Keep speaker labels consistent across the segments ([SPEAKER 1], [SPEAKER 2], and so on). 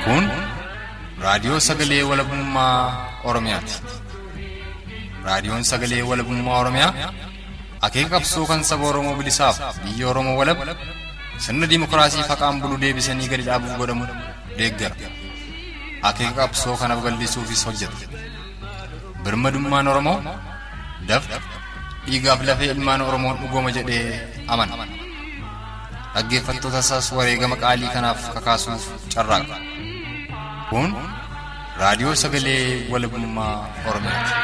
[SPEAKER 1] Kun raadiyoo sagalee walabummaa Oromiyaati. Raadiyoon sagalee walabummaa Oromiyaa akeeka qabsoo kan saba Oromoo bilisaaf biyya Oromoo walab sirna dimookiraasii faqaan bulu deebisanii gadi dhaabuuf godhamu deeggara. Akeeka qabsoo kanaaf gallisuufis hojjeta. Birmadummaan Oromoo dafqa dhiigaaf lafee ilmaan Oromoon dhugooma jedhee amana. Dhaggeeffattoota isaas wareegama qaalii kanaaf kakaasuuf carraaqa. Kun raadiyoo sagalee walabummaa Oromiyaati.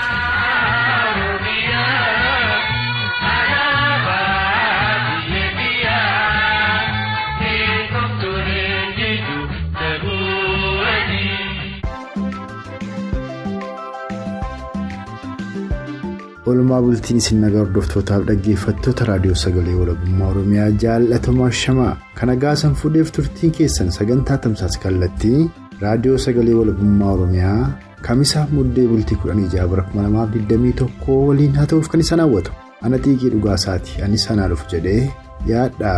[SPEAKER 2] Oolmaa bultiin isin nagaa hordoftootaaf dhaggeeffattoota raadiyoo sagalee walabummaa Oromiyaa jaallatamaa shamaa kana gaasan fuudheef turtiin keessan sagantaa tamsaas kallattii raadiyoo sagalee walabummaa Oromiyaa kamisaa muddee bultii 16 bara 2021 waliin haa ta'uuf kan isaan hawwatu ana xiiqii dhugaasaati ani sanaa dhufu jedhee yaadha.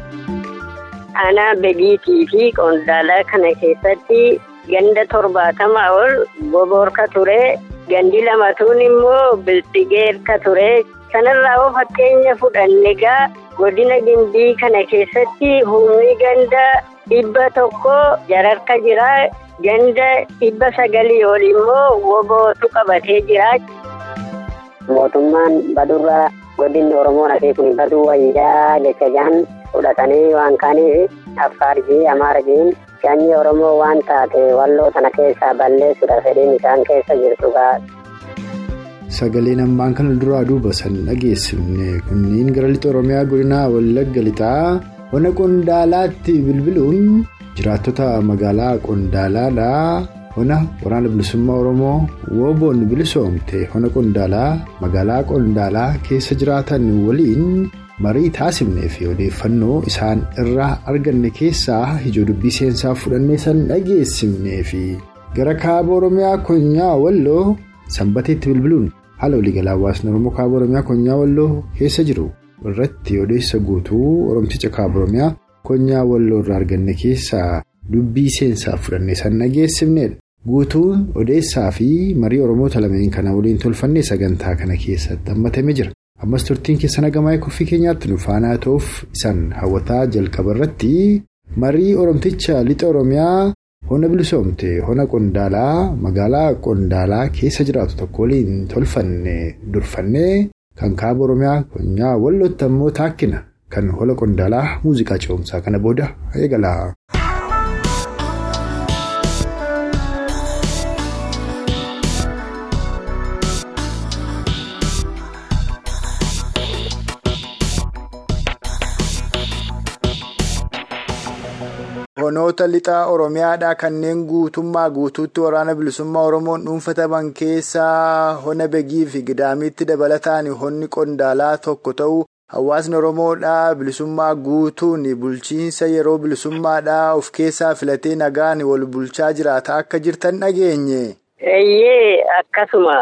[SPEAKER 3] Aanaa begiitii fi qondaalaa kana keessatti ganda torbaatamaa ol boboorka ture. Gandi lamatuun immoo bilxigeerka ture. Kanarraa hoo fakkeenya fudhanne egaa godina gimbii kana keessatti humni ganda dhibba tokko jararka jira. Ganda dhibba sagalii ol immoo wobootu qabatee jira.
[SPEAKER 4] Mootummaan badurraa godinni Oromoo nafee kun baduu wayyaa jecha jahan fudhatanii waan kaaniif Affaarjii Amaarjiin. Sanyii Oromoo waan taate walloo tana keessaa balleessuudha fedhiin isaan keessa jirtu ga'a.
[SPEAKER 2] Sagaleen ammaan kana duraa duuba san dhageessifne kunniin gara lixa Oromiyaa godinaa Wallagga lixaa hona Qondaalaatti bilbiluun jiraattota magaalaa Qondaalaadhaa hona waraana bilisummaa Oromoo wooboon bilisoomte hona Qondaalaa magaalaa Qondaalaa keessa jiraatan waliin. marii taasifnee fi odeeffannoo isaan irraa arganne keessaa ijoo dubbii seensaa fudhannee san dhageessifnee fi gara kaaba oromiyaa konyaa walloo sanbateetti bilbiluun haala waliigalaa hawaasni oromoo kaaba oromiyaa konyaa walloo keessa jiru irratti odeessa guutuu oromticha kaaba oromiyaa konyaa walloo irraa arganne keessaa dubbii seensaa fudhannee san dhageessifneedha. guutuun odeessaa fi marii oromoota lameen kana waliin tolfannee sagantaa kana keessatti hammatame jira. ammas turtiin keessan hagamaa koffii keenyaatti nu faanaa ta'uuf isaan hawwataa jalqaba irratti marii oromticha lixa oromiyaa hona bilisoomte hona qondaalaa magaalaa qondaalaa keessa jiraatu tokko waliin tolfanne durfanne kan kaaba oromiyaa konyaa wallootti ammoo taakkina kan hola qondaalaa muuziqaa ce'umsaa kana booda eegala. honoota lixaa oromiyaadhaa kanneen guutummaa guutuutti waraana bilisummaa oromoon dhuunfataman keessaa hona begii fi gidaamiitti dabalataan honni qondaalaa tokko ta'u hawaasni oromoodhaa bilisummaa guutuun bulchiinsa yeroo bilisummaadhaa of keessaa filatee nagaan wal bulchaa jiraata akka jirtan dhageenye.
[SPEAKER 3] Eeyyee akkasuma.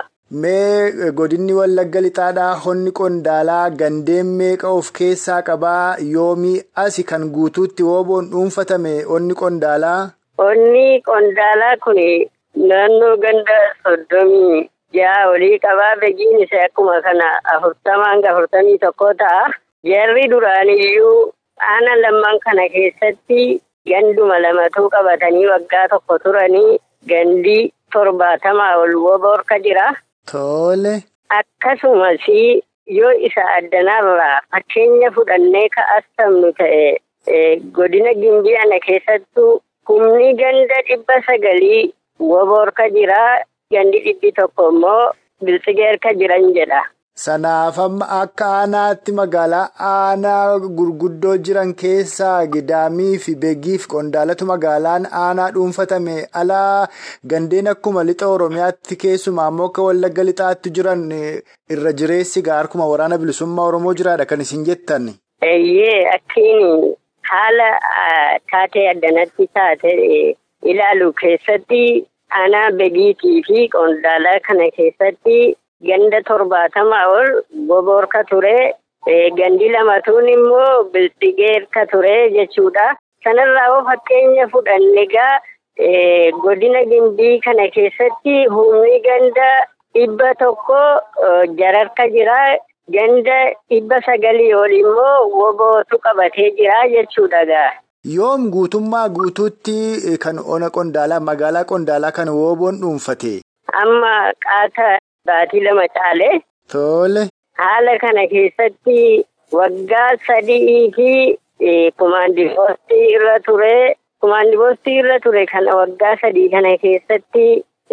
[SPEAKER 2] Mee godinni wallagga lixaadhaa honni qondaalaa gandeen meeqa of keessaa qabaa yoomii asi kan guutuutti wooboon dhuunfatame honni qondaalaa?
[SPEAKER 3] Honni qondaalaa kun naannoo ganda soddomii jaha olii qabaa beekiin isaa akkuma kana afurtamaa hanga afurtamii tokko ta'a. Jarri duraaniyyuu aana lamman kana keessatti ganduma lamatu qabatanii waggaa tokko turanii gandi torbaatamaa ol woboorka jira.
[SPEAKER 2] Tole.
[SPEAKER 3] Akkasumas yoo isa addanarraa fakkeenya fudhannee ka'astamnu ta'e godina gimbii ana keessattuu humni ganda dhibba sagalii woboorka jira gandi dhibbi tokko immoo biltsigeerka jiran jedha.
[SPEAKER 2] Sanaaf amma akka aanaatti magaalaa aanaa gurguddoo jiran keessaa gidaamii fi beegiif qondaalatu magaalaan aanaa dhuunfatame alaa gandeen akkuma lixa oromiyaatti keessumaa ammoo akka wallagga lixaatti jiran irra jireessi harkuma waraana bilisummaa oromoo jiraadha kan isin jettan.
[SPEAKER 3] Eeyyee akkiin haala taatee addanatti taate ilaalu keessatti aanaa beegiitii fi qondaalaa kana keessatti. Ganda torbaatamaa ol boboorka ture. Gandi lamatuun immoo bilxigeerka ture jechuudha. Kanarraa hoo fakkeenya fudhanne egaa godina gimbii kana keessatti humni ganda dhibba tokko jararka jira. Ganda dhibba sagalii ol immoo wobootu qabatee jira jechuudha gaa.
[SPEAKER 2] Yoom guutummaa guutuutti kan ona qondaalaa magaalaa qondaalaa kan woboon dhuunfate.
[SPEAKER 3] Amma qaata baatii lama caale.
[SPEAKER 2] Tole.
[SPEAKER 3] Haala kana keessatti waggaa sadii fi kumaandiboostii irra ture. Kumaandiboostii irra ture kana waggaa sadii kana keessatti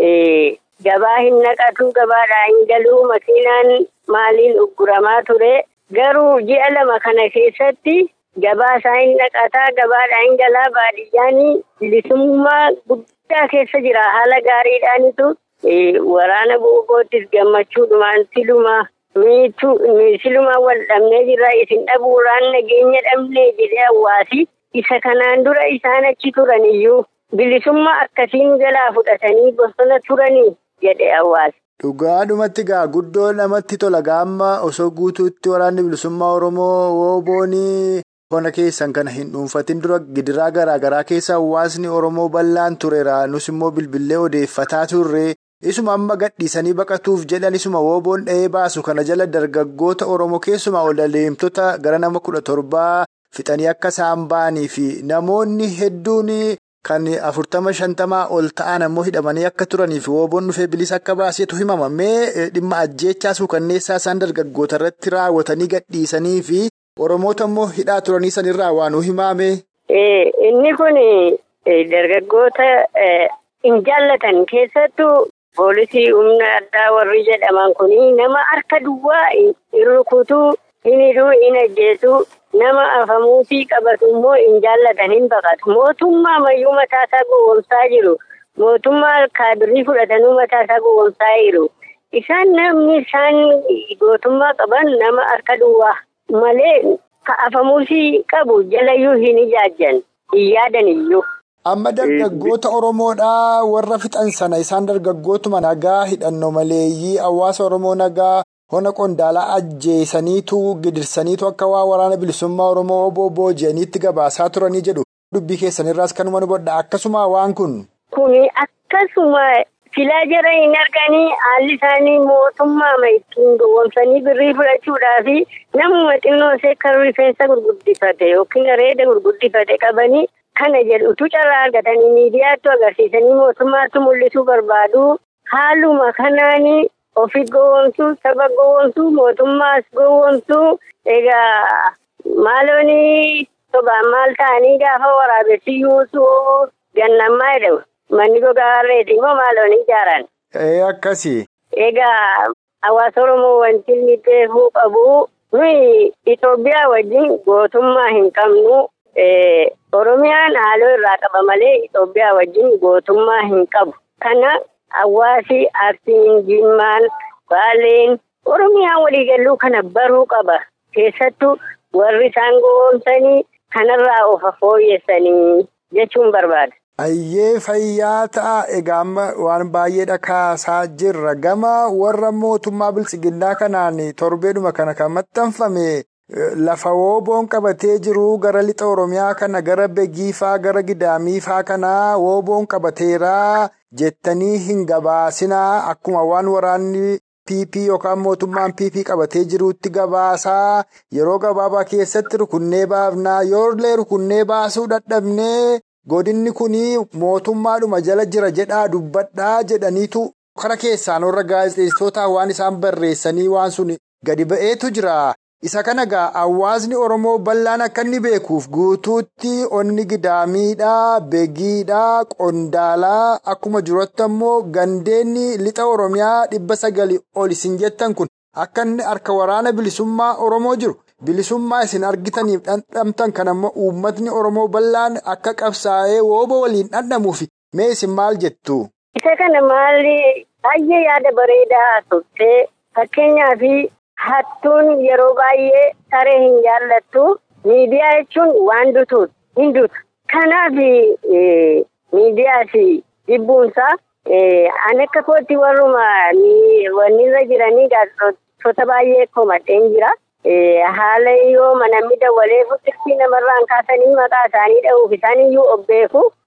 [SPEAKER 3] gabaa hin naqatu gabaadhaa hin galuu makiinaan maaliin ugguramaa ture. Garuu ji'a lama kana keessatti. Gabaa isaa hin naqataa gabaadhaa hin galaa baadiyyaan bilisummaa guddaa keessa jira haala gaariidhaanitu waraana buukoottis gammachuudhumaan siluma silumaan wal dhabnee jirra isin dhabuuraan nageenya dhabnee jedhee hawaasi isa kanaan dura isaan achi turan iyyuu bilisummaa akkasiin jalaa fudhatanii bosona turanii jedhe hawaasi.
[SPEAKER 2] Dhugaadhumatti gaa guddoo namatti tola gaamma osoo guutuutti waraanni bilisummaa Oromoo wooboonii. Qonna keessan kana hin dhuunfatin dura gidiraa garaa garaa keessa hawaasni Oromoo bal'aan tureera. Nus immoo bilbilee odeeffataa turre. Isuma amma gadhiisanii baqatuuf jedhan isuma wooboon dha'ee baasu kana jala dargaggoota Oromoo keessumaa ol adeemtota gara nama kudha torbaa fixanii akka isaan ba'anii fi namoonni hedduun kan afurtama shantamaa ol ta'an ammoo hidhamanii akka turaniif wooboon dhufee bilisa akka baasetu himama. Mee dhimma ajjeechaa suukanneessaa isaan dargaggoota irratti raawwatanii gadhiisanii fi. Oromoota immoo hidhaa turanii sanirraa waan himame.
[SPEAKER 3] Inni kun dargaggoota hin jaallatan keessattuu poolisii humna addaa warri jedhaman kun nama harka duwwaa hin rukutuu hin hidhuu hin ajjeesuu nama afamuutii qabatu immoo hin jaallatan hin baqatu. Mootummaa mayyuu mataasaa gowwomsaa jiru. Mootummaa kaadirii fudhatanuu mataasaa gowwomsaa jiru. Isaan namni isaan gootummaa qaban nama harka duwwaa. Malee afamuusii qabu jalayyuu hin ijaajjan hin yaadan iyyuu.
[SPEAKER 2] Amma dargaggoota Oromoodhaa warra fixan sana isaan dargaggootuma nagaa hidhannoo maleeyyii hawaasa Oromoo nagaa hona qondaalaa ajjeesaniitu gidirsaniitu akka waa waraana bilisummaa Oromoo obbo booji'aniitti gabaasaa turanii jedhu. Dubbii keessanirraas kanuma nu bodha akkasuma waan kun.
[SPEAKER 3] Kuni akkasuma. Filaa jara hin arganii haalli isaanii mootummaa ittiin gowwomsanii birrii fudhachuudhaa fi namuma xinnoo ishee kan rifeensa gurguddifate yookiin areeda gurguddifate qabanii kana jedhutu carraa argatanii miidiyaatti agarsiisanii mootummaatti mul'isuu barbaadu. Haaluma kanaan ofi gowwomsuu saba gowwomsuu mootummaas gowwomsuu egaa maaloonii sobaan maal ta'anii gaafa waraabessi yuusuu gannammaa jedhamu. Manni gogaa harreeti immoo maaloon ijaaran.
[SPEAKER 2] Ee akkasii.
[SPEAKER 3] Egaa hawaasa Oromoo wanti inni beekuu qabu nuyi Itoophiyaa wajjin gootummaa hin qabnu. Oromiyaan haaloo irraa qaba malee Itoophiyaa wajjin gootummaa hin qabu. Kana hawaasi Arsiin, Jimmaan, Baaleen Oromiyaan waliigalluu kana baruu qaba. Keessattuu warri isaan gowwoomsanii kanarraa of fooyyessanii jechuun barbaada.
[SPEAKER 2] Ayyee fayyaa ta'a egaa amma waan baay'eedha kaasaa jirra gama warra mootummaa bilchiginnaa kanaan torbeedhuma kana kan maxxanfame lafa wooboon qabatee jiru gara lixa oromiyaa kana gara begiifaa gara gidaamiifaa kana wooboon qabateera jettanii hin gabaasinaa akkuma waan waraanni pp yookaan mootummaan pp qabatee jiruutti gabaasaa yeroo gabaabaa keessatti rukunnee baafnaa yoollee rukunnee baasuu dadhabnee. Godinni kun mootummaadhuma jala jira jedhaa dubbadhaa jedhaniitu kara keessaan warra gaazexeessitootaa waan isaan barreessanii waan sun gadi ba'eetu jira. Isa kana gaa hawaasni Oromoo bal'aan akka inni beekuuf guutuutti onni gidaamiidhaa, begiidhaa, qondaalaa akkuma jirutti ammoo gandeenni lixa Oromiyaa dhibba sagali ol isin jettan kun akka inni harka waraana bilisummaa Oromoo jiru. Bilisummaa isin argitaniif dhandhamtan kan ammoo uummatni Oromoo bal'aan akka qabsaa'ee wooba waliin dhandhamuuf mee isin maal jettu?
[SPEAKER 3] Isa kana maalli baay'ee yaada bareedaa turte fakkeenyaaf hattuun yeroo baay'ee saree hin jaallattu miidiyaa jechuun waan dutuutu hin dutu. Kanaaf miidiyaas jibbuunsaa ani akka kootti warruma wanni irra jiranii gaazexoota baay'ee komadheen jira. Haala yoo namni dawwalee fuuldurtii namarraan kaasanii maqaa isaanii dha'uuf isaaniyyuu of beeku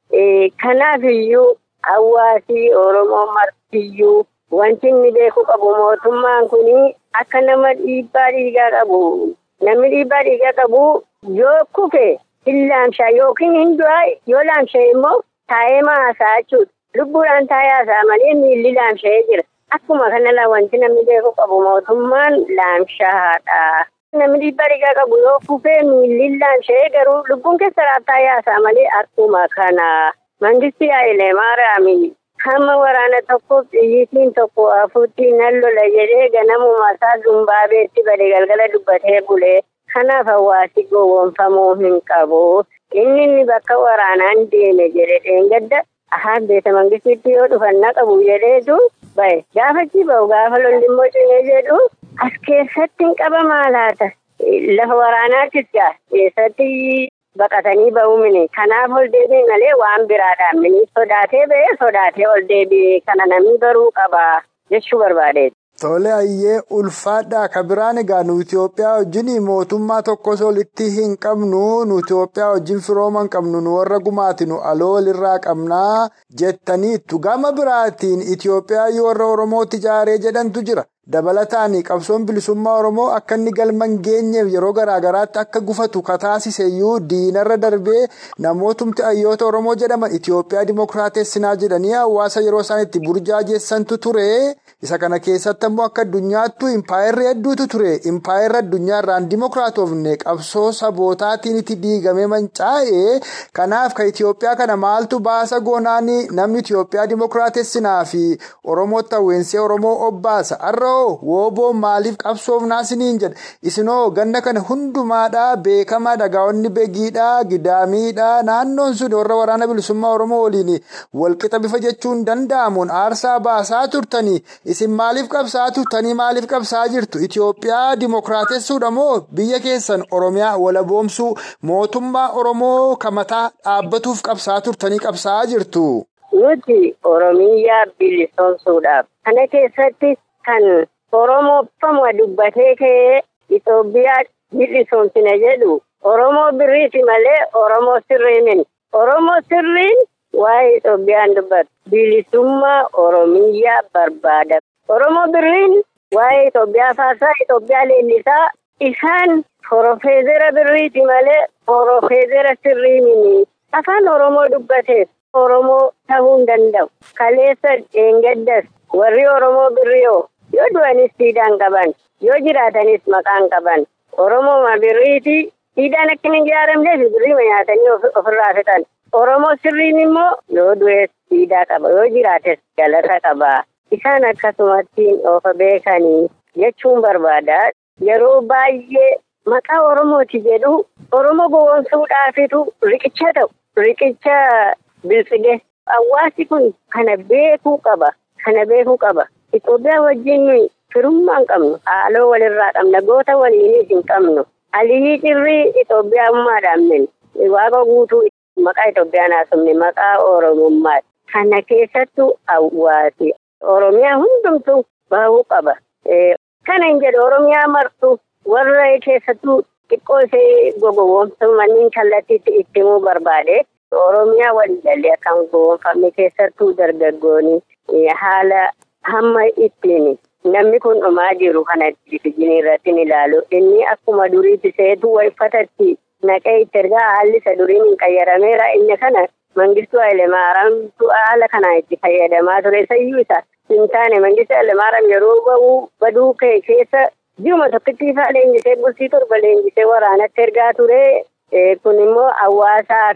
[SPEAKER 3] Kanaaf iyyuu hawaasii Oromoo martiyyuu wanti inni beeku qabu mootummaan kun akka nama dhiibbaa dhiigaa qabu. Namni dhiibbaa dhiigaa qabu yoo kufe hin laamshaa yookiin hin du'aa yoo laamsha'e immoo taa'ee haasa'a jechuudha. Lubbuudhaan taa'ee haasa'a malee miilli laamsha'ee jira. Akkuma kanalaa wanti namni beeku qabu mootummaan laamshaadha. Namni dhiibbaa dhiigaa qabu yoo kufee miilli laamsha'ee garuu lubbuun keessa taa'ee haasa'a malee akkuma kana. Mangistii Hayilee Maariyaamii hamma waraana tokkoof xiyyiitiin tokko afuutti nan lola jedhee ganamuma isaa dumbaabeetti bade galgala dubbatee bulee kanaaf hawaasi gowwoomfamuu hin qabu. Inni inni bakka waraanaan deeme jedhe dheengadda ahaan beeta mangistiitti yoo dhufannaa qabu jedheetu bahe gaafachi bahu gaafa lolli immoo cimee jedhu as keessatti hin qabamaa laata lafa waraanaattis gaa keessatti. Baqatanii ba'uumini kanaaf ol deebi'e malee waan biraadhaan mini sodaatee ba'ee sodaatee ol deebi'e kana namni baruu qaba jechuu barbaade.
[SPEAKER 2] Tole ayyee ulfaadhaa ka biraan egaa nu Itoophiyaa wajjin mootummaa tokkos olitti hin qabnu nu Itoophiyaa wajjin firooma hin qabnu nu warra gumaatinu aloo walirraa qabnaa jettaniittu gama biraatiin Itoophiyaa warra Oromootti ijaaree jedhantu jira. Dabalataan qabsoon bilisummaa Oromoo akka inni galma hin geenyeef yeroo garaagaraatti akka gufatu kataasiseyyuu diinarra darbee namootumti hayyoota Oromoo jedhaman Itoophiyaa Dimookiraatessinaa jedhanii hawaasa yeroo isaan itti burjaajessantu ture. Isa kana keessatti ammoo akka addunyaattu impaayerri hedduutu ture. Impaayerri addunyaarraan dimookiraatofne qabsoo sabootaatiin itti diigamee mancaa'e. Kanaaf ka Itoophiyaa kana maaltu baasa goonaan namni Itoophiyaa Dimookiraatessinaa fi Oromootti hawweensee Oromoo obbaasa. Wooboon maaliif qabsoofnaa isiniin jedha isinoo ganna kana hundumaadhaa beekamaa dhagaa'onni begiidhaa gidaamiidhaa naannoon sun warra waraana bilisummaa oromoo waliin walqixa bifa jechuun danda'amuun aarsaa baasaa turtanii isin maaliif qabsaa turtanii maaliif qabsaa jirtu Itoophiyaa dimookiraatessuudha moo biyya keessan oromiyaa walaboomsuu mootummaa oromoo kamataa dhaabbatuuf qabsaa turtanii qabsaa jirtu.
[SPEAKER 3] Nuti oromiyaa bilisoomsuudhaaf kana keessatti. Kan Oromooffamu dubbatee ka'ee Itoophiyaa bilisoomsina jedhu Oromoo birriiti malee Oromoo sirriin Oromoo sirriin waa'ee Itoophiyaan dubbatu bilisummaa Oromiyaa barbaada. Oromoo birriin waa'ee Itoophiyaa faasaa Itoophiyaa leellisaa isaan Forofeezera birriiti malee Forofeezera sirriin afaan Oromoo dubbateef Oromoo ta'uu hin danda'u. Kaleessa dheengaddas warri Oromoo birriyoo. Yoo du'anis siidaan qaban yoo jiraatanis maqaan qaban Oromoo birriiti siidaan akka hin ijaaramneef birrii nyaatanii ofirraa fixan Oromoo sirriin immoo yoo du'es siidaa qaba yoo jiraates galata qaba isaan akkasumatti ofa beekanii jechuun barbaada yeroo baay'ee maqaa Oromooti jedhu Oromoo gowwoomsuudhaafitu riqicha ta'u riqicha bilchige hawaasi kun kana beekuu qaba kana beekuu qaba. Itoophiyaa wajjin firummaa hin qabnu haaloo walirraa qabna goota waliinis hin qabnu aliyyi cirrii Itoophiyaammaadhaan min waaqa guutuu maqaa Itoophiyaan haasofne maqaa Oromummaati. Kana keessattuu hawaasi Oromiyaa hundumtuu bahuu qaba. Kana hin jedhu Oromiyaa martu warra keessattuu xiqqoo ishee gogowwoomsuu kallattiitti itti himuu barbaade. Oromiyaa waliigalee akka hin gowwoomfamne keessattuu dargaggoonni haala. Hamma ittiin namni kun dhumaa jiru kana televizyiinii irratti ni ilaalu. Inni akkuma duriitti seetu wayfatatti naqee itti ergaa haalli isa duriin hin qayyarameera. Inni kana mangistuu Hayilemaaraamtu haala kanaan itti fayyadamaa ture. Sayyuu isa hin taane mangistuu Hayilemaaraam yeroo bahuu baduu ka'e keessa ji'uma tokkitti ifaa leenjisee bultii torba leenjisee waraanatti ergaa ture. Kun immoo hawaasaa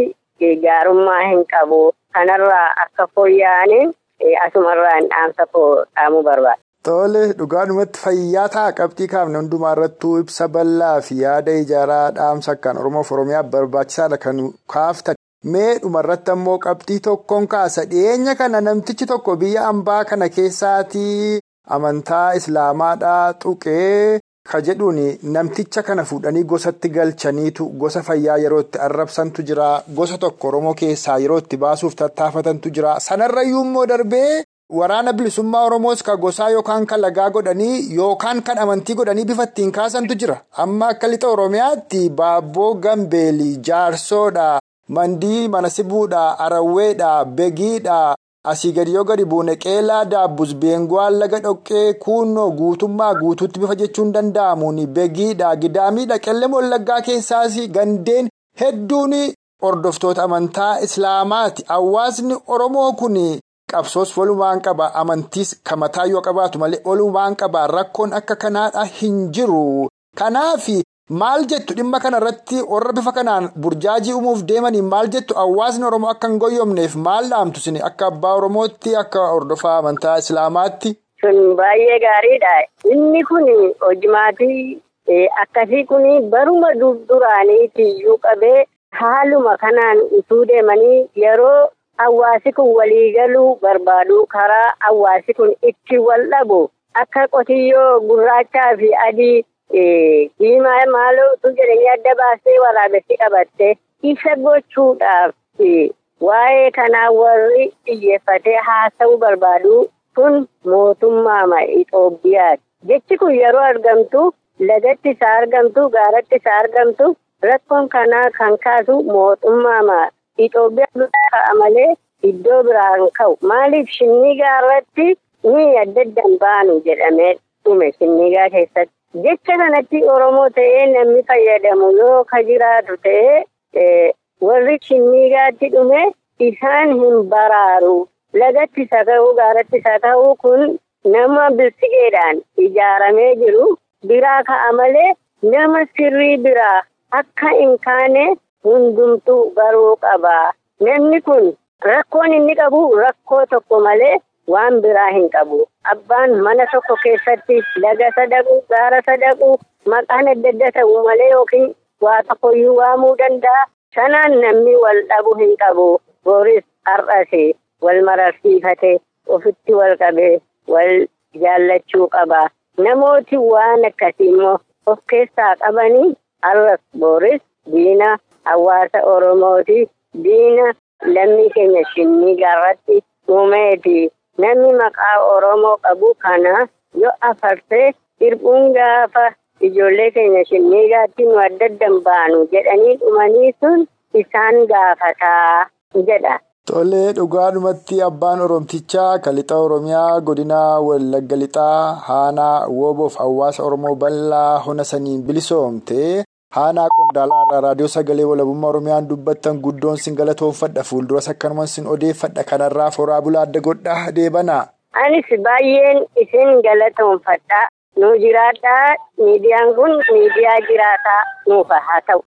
[SPEAKER 3] fi gaarummaa hin qabu. Kanarraa akka fooyya'anii. Asumarraan dhaamsa koo dhaamuu barbaada.
[SPEAKER 2] Tole dhugaadhumatti fayyaa ta'a qabxii kaafne hundumaa irrattuu ibsa bal'aa fi yaada ijaaraa dhaamsa akkaan Oromoof Oromiyaaf barbaachisaadha kan kaaftan. Mee dhumarratti ammoo qabxii tokkoon kaasa dhiyeenya kana namtichi tokko biyya ambaa kana keessaatii amantaa islaamaadhaa tuqee ka jedhuun namticha kana fuudhanii gosatti galchaniitu gosa fayyaa yeroo itti arrabsantu jira gosa tokko Oromoo keessaa yeroo itti baasuuf tattaafatantu jira sanarrayyuu immoo darbee waraana bilisummaa Oromoos ka gosaa yookaan kan lagaa godhanii yookaan kan amantii godhanii bifa ittiin kaasantu jira amma akka lixa Oromiyaatti baabboo gambeelii jaarsoodha mandii mana sibuudhaa arawweedhaa begiidhaa asii gadi yoo gadi buune qeelaa daabbus beenguwaan laga dhoqqee kuunnoo guutummaa guutuutti bifa jechuun danda'amuun begiidhaa gidaamiidha qellem wallaggaa keessaas gandeen hedduun hordoftoota amantaa islaamaati hawaasni oromoo kun. qabsoos walumaan qaba amantiis kamataa yoo qabaatu malee walumaan qaba rakkoon akka kanaadha hin jiru kanaaf maal jettu dhimma kana irratti warra bifa kanaan burjaajii uumuuf deemanii maal jettu hawaasni oromoo akka hin goyyomneef maal dhaamtu sin akka abbaa oromootti akka hordofaa amantaa islaamaatti.
[SPEAKER 3] sun baay'ee gaariidha inni kun hojimaatii akkasii kun baruma duraaniitiyyuu qabee haaluma kanaan utuu deemanii yeroo. Hawaasi kun waliigaluu barbaadu karaa hawaasi kun itti wal dhabu akka qotiyyoo gurraachaa fi adii diimaa maaloo utuu jedhanii adda baastee waraabessi qabatte isa gochuudhaaf waa'ee kanaa warri xiyyeeffatee haasa'uu barbaadu kun mootummaa Itoophiyaati. Jechi kun yeroo argamtu lagatti isaa argamtu gaaratti isaa argamtu rakkoon kanaa kan kaasu mootummaa Itoophiyaa ka'a malee iddoo biraan ka'u maaliif shinnigaa irratti ni adda addaan baanu jedhamee dhume shinnigaa keessatti jecha kanatti oromoo ta'ee namni fayyadamu yoo ka jiraatu ta'ee warri shinnigaatti dhume isaan hin baraaru lagatti isa ta'uu gaaratti isa ta'uu kun nama biltigeedhaan ijaaramee jiru biraa ka'a malee nama sirrii biraa akka hin kaane. Hundumtuu baruu qaba. Namni kun rakkoon inni qabu rakkoo tokko malee waan biraa hin qabu. Abbaan mana tokko keessatti laga sadaqu, gaara sadaqu, maqaan adda adda ta'u malee yookiin waa tokkoyyuu waamuu danda'a. Sanaan namni wal dhabu hin qabu. Booris har'ase wal mararsiifate ofitti wal qabee wal jaallachuu qaba. Namooti waan akkasii immoo of keessaa qabanii har'as booris diina. Hawaasa Oromooti diina lammii keenya shinnigaa irratti uumeeti. Namni maqaa Oromoo qabu kana yoo afarsee hirbuun gaafa ijoollee keenya shinnigaatti nu adda addan baanu jedhanii dhumanii sun isaan gaafataa jedha.
[SPEAKER 2] Tolee dhugaadhumatti abbaan Oromtichaa Kalixa Oromiyaa godina Wallagga Lixaa Haanaa Wooboof hawaasa Oromoo bal'aa hona saniin bilisoomte. Haanaa qondaalaa irraa raadiyoo sagalee walabummaa Oromiyaan dubbattan guddoon sin galatoonfadha fuulduras akkanumaan sin odeeffadha kanarraa foraa bulaa adda godhaa deebana.
[SPEAKER 3] Anis baay'een isin galatoonfadha. Nu jiraadhaa miidiyaan kun miidiyaa jiraataa nuuf haa ta'u.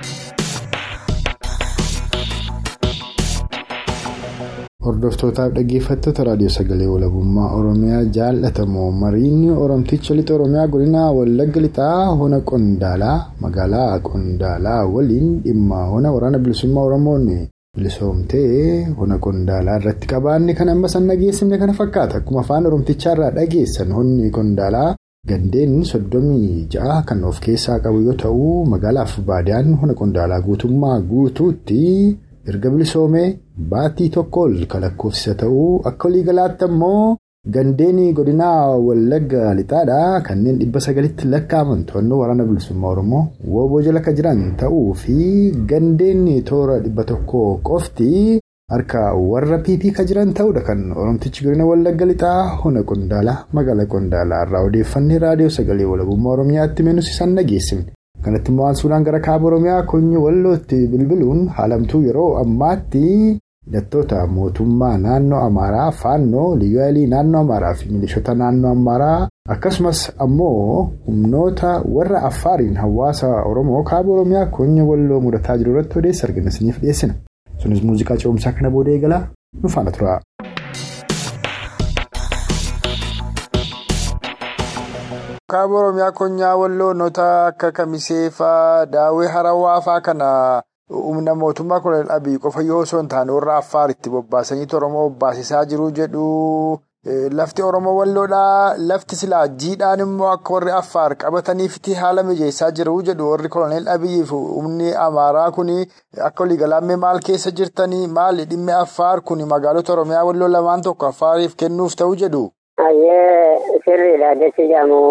[SPEAKER 2] Hordoftootaaf dhaggeeffattoota raadiyoo sagalee walabummaa Oromiyaa jaallatamoo mariin Oromticha lixa Oromiyaa godina Wallagga lixaa hona Qondaalaa magaalaa Qondaalaa waliin dhimma hona waraana bilisummaa Oromoon bilisoomtee hona Qondaalaa irratti qabaanne kan amma san dhageessifne kana fakkaata akkuma afaan Oromtichaa irraa dhageessan honni Qondaalaa gandeen soddomii ja'a kan of keessaa qabu yoo ta'u magaalaaf baadiyaan hona Qondaalaa guutummaa guutuutti. erga bilisoomee baatii tokko ol kan lakkoofsisa ta'uu akka waliigalaatti ammoo gandeen godinaa wallagga lixaadhaa kanneen dhibba sagalitti lakkaa'aman to'annoo waraana bilisummaa oromoo wooboo jala kan jiran ta'uu fi gandeen toora dhibba tokko qofti harka warra pp kan jiran ta'uudha kan oromtichi godina wallagga lixaa hona qondaalaa magaalaa qondaalaa irraa odeeffannee raadiyoo sagalee walabummaa oromiyaatti meenus isaan dhageessifne. kanatti immoo suuraan gara kaaba oromiyaa konyi wallootti bilbiluun haalamtuu yeroo ammaatti hidhattoota mootummaa naannoo amaaraa faannoo liyyaalii naannoo amaaraa fi milishoota naannoo amaaraa akkasumas ammoo humnoota warra affaariin hawaasa oromoo kaaba oromiyaa konyi walloo mudataa jiru irratti odeessa argannasiniif dhiyeessina sunis muuziqaa ce'umsaa kana booda eegalaa nu faana tura. kaaba oromiyaa konyaa walloonota akka kamiseefaa daawwee harawaafaa kana humna mootummaa kolonel abii qofa yoo osoo hin taane warra affaaritti bobbaasanii oromoo bobbaasisaa jiru jedhu lafti oromoo walloodhaa lafti silaa jiidhaan immoo akka warri affaar qabataniifiti haala mijeessaa jiru jedhu warri kolonel abii fi humni amaaraa kun akka waliigalaammee maal keessa jirtanii maali dhimmi affaar kun magaalota oromiyaa walloo lamaan tokko affaariif kennuuf ta'u jedhu.
[SPEAKER 3] Sirriidha jechi jedhamu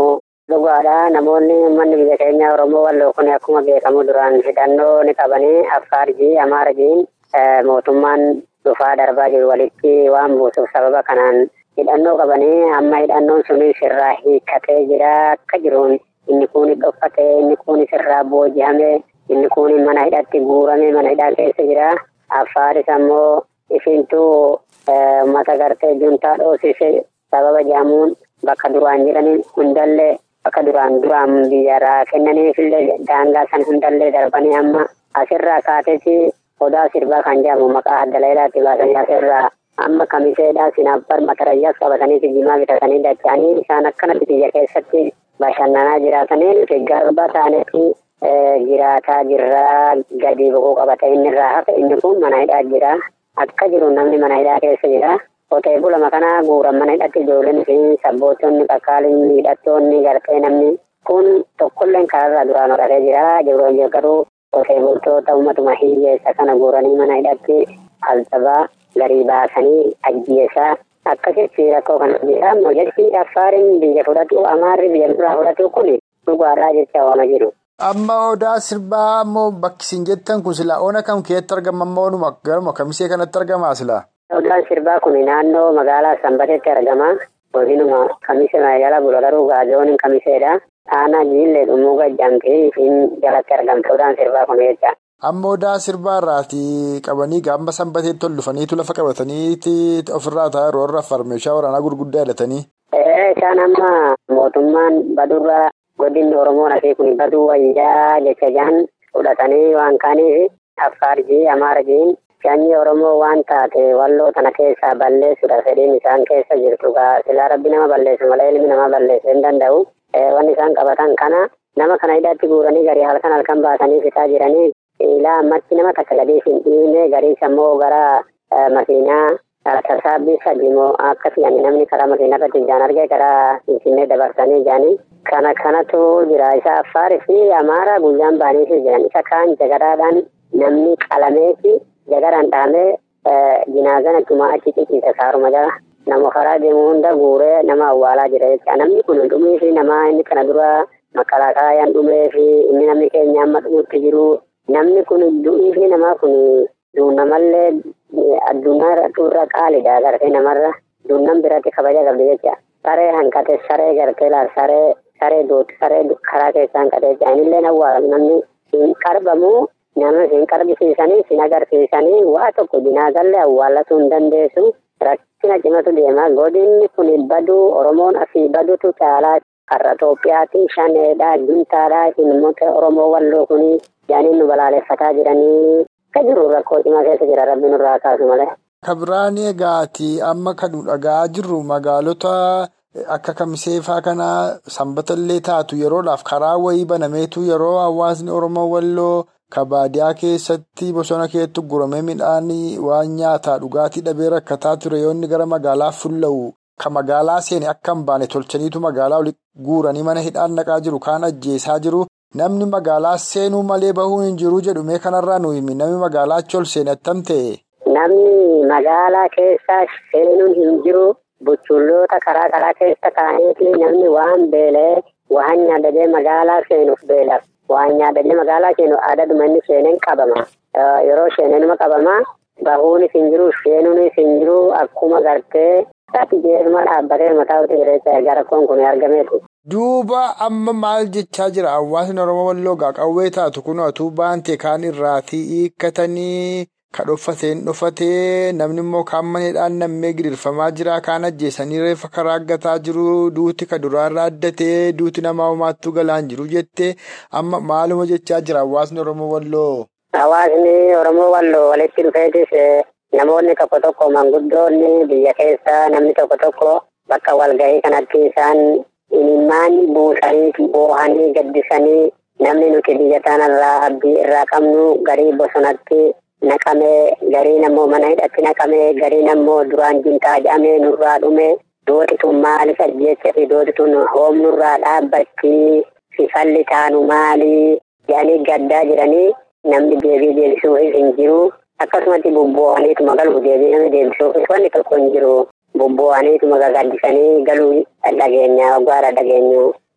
[SPEAKER 4] Dhugaadha namoonni uummanni biyya keenya Oromoo walloo kun akkuma beekamu duraan hidhannoo ni qabanii Affaarjii Amaarjiin mootummaan dhufaa darbaa jiru walitti waan buusuuf sababa kanaan hidhannoo qabanii amma hidhannoon sunis irraa hiikkatee jira akka jiruun inni kun dhokfatee inni kun irraa booji'amee inni kun mana hidhatti guurame mana hidhaa keessa jira. Affaaris ammoo ifiintuu uummata gartee juntaa dhoosise sababa jedhamuun bakka duraan jiranii hundallee bakka duraan duraan biyyarraa kennaniifillee daangaa san hundallee darbanii amma asirraa kaateeti odaa sirbaa kan jedhamu maqaa adda leelaatti baasanii asirraa amma kamiseedhaa sinaaf barmatarayyaas qabatanii jimaa bitatanii dacha'anii isaan akkanatti biyya keessatti bashannanaa jiraatanii nuti garba taanetti jiraataa jirraa gadi boqoo qabata inni irraa hafe inni kun mana hidhaa jira akka jiru namni mana hidhaa keessa jira qotee bulama kana guuran mana hidhatti ijoolleen fi sabbootonni qaqqaaliin hidhattoonni gartee namni kun tokkolleen kanarraa duraan hodhatee jira jiruun garuu qotee bultoota uummatuma hiyyeessa kana guuranii mana hidhatti altabaa garii baasanii ajjeesaa akkasitti rakkoo kana jira ammoo jechi affaariin biyya fudhatu amaarri biyya biraa fudhatu kun dhugaadhaa jecha waama jiru.
[SPEAKER 2] Amma odaa sirbaa ammoo bakki isin jettan kun silaa oona kam keessatti argama ammoo oonuma garuma kamisee kanatti argamaa silaa?
[SPEAKER 4] Odaan sirbaa kun naannoo magaalaa Sanbateetti argama. Godinuma kamise magaalaa Bulolaruu Gaazooniin kamiseedha. Aanaa jiillee dhumuu gajjaamtee fi jalatti argamte odaan sirbaa kun jecha.
[SPEAKER 2] Amma odaa sirbaa irraati qabanii gaamba sanbateetti ol dhufaniitu lafa qabataniiti ofirraa taa'aa yeroo irraa farmeeshaa waraanaa gurguddaa hidhatanii.
[SPEAKER 4] Isaan amma mootummaan badurraa godinni Oromoo nafii kun baduu wayyaa jecha jahan fudhatanii waan kaaniif Affaarjii Amaarjiin sanyii Oromoo waan taate walloo tana keessaa balleessuudha fedhiin isaan keessa jirtu silaa rabbi nama balleessu malee ilmi nama balleessuu hin danda'u. Wanni isaan qabatan kana nama kana hidhatti guuranii garii halkan halkan baasanii fitaa jiranii ilaa ammatti nama takka gadii hin dhiine garii sammoo gara makiinaa tasaabbii sadiimoo akka fe'anii namni karaa makiinaa irratti ijaan argee karaa finfinnee dabarsanii ijaanii kana kanatu jira isa affaarii fi amaaraa guyyaan baanii jiran isa kaan jagaraadhaan namni qalameeti jagaraan dhahamee jinaazana cumaa achi ciciisa saaruma jala nama karaa deemu hunda guuree nama awwaalaa jira jecha namni kun dhumee fi nama inni kana dura makalaakaayaan dhumee fi inni namni keenya amma dhumutti jiru namni kun du'ii fi namaa kun duunamallee addunyaa irra qaalidha gartee namarra duunan biratti kabaja qabdi jecha saree hanqate saree gartee laal saree saree duuti saree karaa keessaa hanqate jecha inillee awwaalamu namni hin qarbamu nama hin qarbisiisanii sin agarsiisanii waa tokko jinaasallee awwaallatuu hin dandeessu rakkina cimatu deema godinni kun baduu oromoon asii badutu caalaa har'a Itoophiyaatti shaneedha juntaadha ilmoota oromoo walloo kuni yaaniin nu balaaleffataa jiranii akka jiru rakkoo cimaa keessa jira rabbi nurraa kaasu malee.
[SPEAKER 2] Kabiraan egaati amma kan dhagaa jirru magaalota akka kamiseefaa kana sanbatallee taatu yeroodhaaf karaa wayii banameetu yeroo hawaasni oromoo walloo kabaadiyaa keessatti bosona keetti guramee midhaan waan nyaataa dhugaatii dhabee rakkataa ture yoonni gara magaalaa fulla'u ka magaalaa seene akka hin baane tolchaniitu magaalaa walitti guuranii mana hidhaan naqaa jiru kaan ajjeesaa jiru. Namni magaalaa seenuu malee bahuu hin jiru jedhume kanarraa nu himi namni magaalaa achi ol seene attam ta'e.
[SPEAKER 4] Namni magaalaa keessa seenuun hin jiru buchulloota karaa karaa keessa kaa'eeti namni waan beelee waan nyaadadee magaalaa seenuuf beelaf waan nyaadadee magaalaa seenu aadaduma inni seeneen qabama. Yeroo seeneenuma qabama bahuunis hin jiru seenuunis hin jiru akkuma gartee ati jeeruma dhaabbatee mataa uti jireessa gara kun kun argameetu.
[SPEAKER 2] Duuba amma maal jechaa jira hawaasni Oromoo walloo qawwee taatu kun atuu baante kaan irraatii hiikkatanii ka dhoffateen dhoffatee namni immoo kaan maneedhaan nammee gidirfamaa jira kaan ajjeesanii reeffa karaa aggataa jiru duuti ka duraarraa addatee duuti namaa homaattuu galaan jiru jettee amma maaluma jechaa jira hawaasni Oromoo walloo.
[SPEAKER 4] Hawaasni Oromoo walloo walitti dhufeetis namoonni tokko tokko manguddoonni biyya keessa namni tokko tokko bakka walgahii kanatti isaan. Imimmaan buusanii boohanii gaddisanii namni nuti biyya tanarraa abdii irraa qabnu garii bosonatti naqamee garii nammoo mana hidhatti naqamee garii nammoo duraan jintaa jedhamee nurraa dhume dootituun maaliif ajjeessa fi dootituun hoomnurraa dhaabbatti fifalli taanu maali jedhanii gaddaa jiranii namni deebii deebisuufis hin jiru akkasumatti bubboohaniituma galuuf deebii namni deebisuufis wanni tokko hin jiru. Bubboo'aniituma gagaddisanii galuu dhageenya waggaadha dhageenyu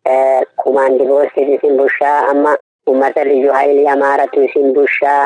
[SPEAKER 4] kumaandi boostis isin bushaa amma uummata liyyuu haayilii amaaratu isin bushaa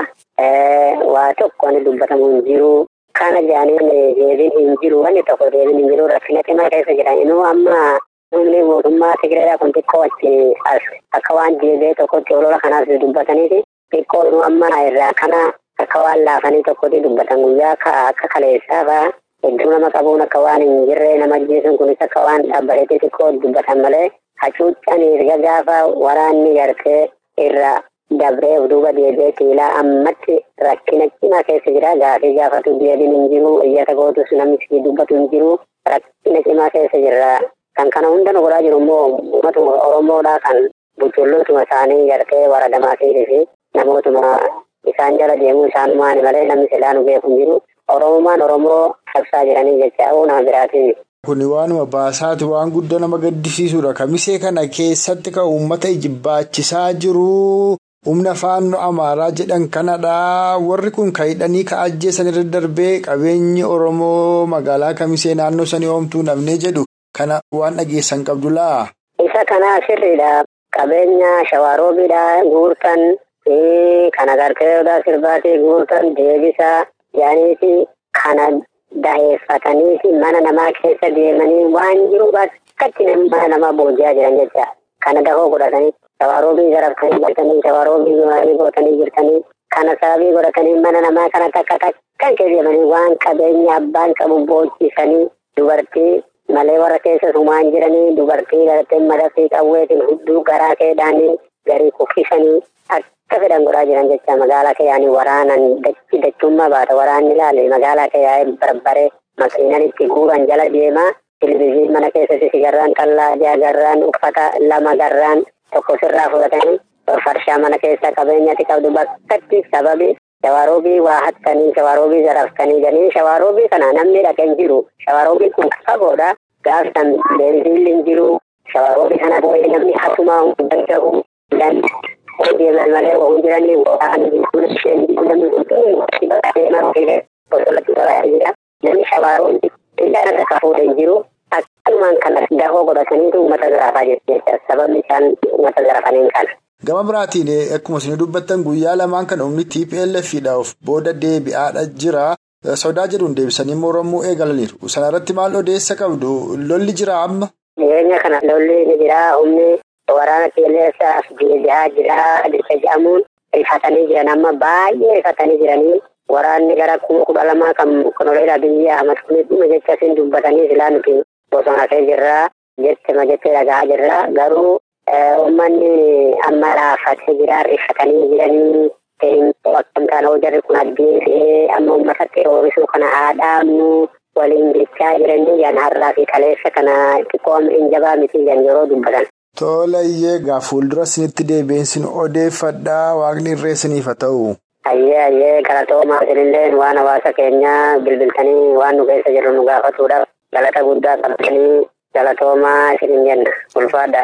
[SPEAKER 4] waa tokko ni dubbatamu hin jiru. Kana jaaniin deebiin hin jiru wanni tokko deebiin hin jiru rakkina cimaa keessa jira. Inuu amma humni mootummaa Tigiraa kun xiqqoo achi as akka waan deebi'ee tokkotti olola kanaaf dubbataniiti. Xiqqoo inuu amma irraa kana akka waan laafanii tokkotti dubbatan guyyaa akka kaleessaa fa'aa hedduu nama qabuun akka waan hin jirre nama ajjeesuun kunis akka waan dhaabbateetti xiqqoo dubbatan malee hacuuccaan erga gaafa waraanni gartee irra dabree duuba deebi'ee kiilaa ammatti rakkina cimaa keessa jira gaafii gaafatu deebiin hin jiru iyyata gootus namni si dubbatu hin jiru rakkina cimaa keessa jirra kan kana hunda nu godhaa jiru immoo uummatuma oromoodhaa kan buccullootuma isaanii gartee waradamaa fi namootuma isaan jala deemuu isaanumaani malee namni silaa nu beeku hin jiru oromumaan oromoo qabsaa jiranii jecha nama biraatiin.
[SPEAKER 2] Kuni waanuma baasaati waan guddaa nama gaddisiisudha. Kamisee kana keessatti kan uummata ijibaachisaa jiru. Humna faannoo amaaraa jedhan kanadha. Warri kun kan hidhanii ka ajjeesan irra darbee qabeenyi Oromoo magaalaa kamisee naannoo sanii oomtuu namnee jedhu kana waan dhageessan qabdu laa.
[SPEAKER 4] Isa kana sirriidha. Qabeenya shawaroobiidha guurtan kan agartee odaa sirbaatii guurtan deebisaa yaaniiti kana. Daheeffatanii mana namaa keessa deemanii waan jiru bakkatti mana namaa booji'aa jiran jecha kana dahoo godhatanii shawaroobii garaftanii jirtanii shawaroobii gootanii jirtanii kana sababii godhatanii mana namaa kana takka takkan keessa waan qabeenya abbaan qabu boojisanii dubartii malee warra keessa sumaan jiranii dubartii gartee madafii qawweetiin hudduu garaa keedhaanii garii kuffisanii akka fedhan godhaa jiran jecha magaalaa keeyyaanii waraanan dachi dachummaa baata waraanni ilaale magaalaa keeyyaa'ee barbaree makiinan itti guuran jala deemaa televizyiin mana keessatti sigarraan qallaa jaagarraan uffata lama garraan tokko sirraa fudhatanii farshaa mana keessa qabeenyatti qabdu bakkatti sababi shawaroobii waa hattanii shawaroobii zaraftanii ganii shawaroobii kana namni dhaqeen jiru shawaroobii kun fagoodha gaafsan beelziilli hin jiru shawaroobii kana boo'ee namni hatumaa hin danda'u deeman malee waan jiranii waan jechuun isheen namni hunduu bakka deemaa ta'ee bosonatti toraa jira. Namni shawaroobii illa irra kafuudha hin jiru. Akkanumaan kanas dahoo godhataniitu uummata zarafaa jechuudha. Sababni isaan uummata zarafaniin kana.
[SPEAKER 2] Gama biraatiin akkuma isin dubbattan guyyaa lamaan kan humni TPLFidhaaf booda deebi'aadha jira. Sodaa jedhuun deebisanii Oromoo eegalaniiru. Sana irratti maal odeessa qabdu? Lolli jira amma?
[SPEAKER 4] Jireenya kana lolli ni jira. Humni waraana qilleensaaf deebi'aa jira. Adeemsa jedhamuun rifatanii jiran amma baay'ee rifatanii jiranii waraanni gara kuma kudha lamaa kan konoleedha biyya Ahmad Kunis jecha isin dubbatanii silaa nuti bosona kee jirra jettema jettee dhagaa jirra garuu uummanni amma laafatee jira rifatanii jiranii akkam taana hojjarri kun addeessee amma uummatatti oomishu kana haadhaamnu waliin jechaa jiranii yan har'aa fi kaleessa kana xiqqoo hin jabaa miti yan yeroo dubbatan.
[SPEAKER 2] Tolayyee gaa fuuldura isinitti deebiinsin odeeffadhaa waaqni irree isiniif haa ta'u.
[SPEAKER 4] Ayyee ayyee galatoomaa isinillee waan hawaasa keenyaa bilbiltanii waan nu keessa jirru nu gaafatuudhaaf galata guddaa qabdanii galatoomaa isinin jenna ulfaadhaa.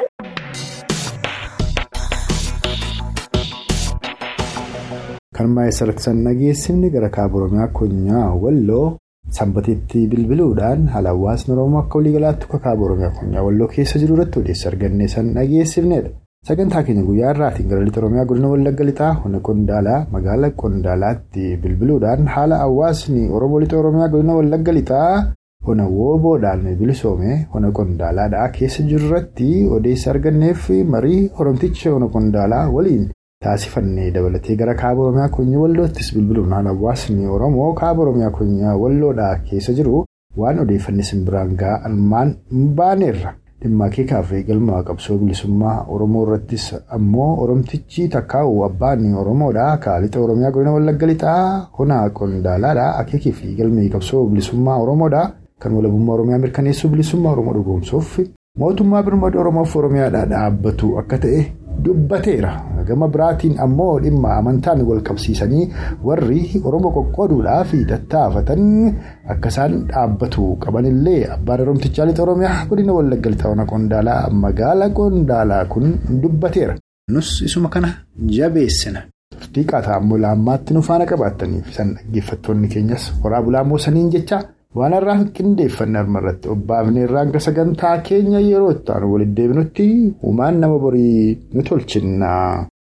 [SPEAKER 2] Kan maayisa rakkisan nageessifni gara kaaba Oromiyaa Konyaa Walloo sanbateetti bilbiluudhaan haala hawaasni Oromoo akka waliigalaatti akka kaaba Oromiyaa Konyaa Walloo keessa jiru irratti odeessa argannee san dhageessifnedha. Sagantaa keenya guyyaa irraatiin gara lixa Oromiyaa godina Wallagga Lixaa Hona Qondaalaa magaalaa Qondaalaatti bilbiluudhaan haala hawaasni Oromoo lixa Oromiyaa godina Wallagga Lixaa Hona Wooboodhaan bilisoome Hona Qondaalaadhaa keessa jiru irratti odeessa arganneef marii Oromticha Hona Qondaalaa waliin. Taasifannee dabalatee gara kaaba Oromiyaa Konyaa Walloottis bilbiluun haala hawaasni Oromoo kaaba Oromiyaa Konyaa Walloodhaa keessa jiru waan odeeffanne simbiraan ga'an baaneerra. Dhimma akeekaaf eegalmaa qabsoo bilisummaa Oromoo irrattis ammoo Oromtichi takkaa'u abbaan Oromoodhaa kaalixa Oromiyaa godina Wallagga Lixaa Hona Qondaalaadhaa akeekii fi eegalmii qabsoo bilisummaa Oromoodhaa kan walabummaa Oromiyaa mirkaneessuu bilisummaa Oromoo dhugoomsuuf mootummaa birmaduu Oromoof Oromiyaadhaa dhaabbatu akka ta'e. Dubbateera gama biraatiin ammoo dhimma amantaan wal qabsiisanii warri Oromoo qoqqooduudhaaf tattaafatan akka isaan dhaabbatu qabanillee abbaan Oromtichaa lixa Oromiyaa godina Wallagga Lixaa Hona Qondaalaa magaalaa Qondaalaa kun dubbateera. Nus isuma kana jabeessina. Xiqqaataa ammoo laammaatti nu faana qabaataniif isaan dhaggeeffattoonni keenyas horaa bulaa moosaniin jecha waan har'aaf qindeeffanne armarratti obbaafne irraan ka sagantaa keenya yeroo itti aanu walitti deebinutti uumaan nama borii nu tolchinna.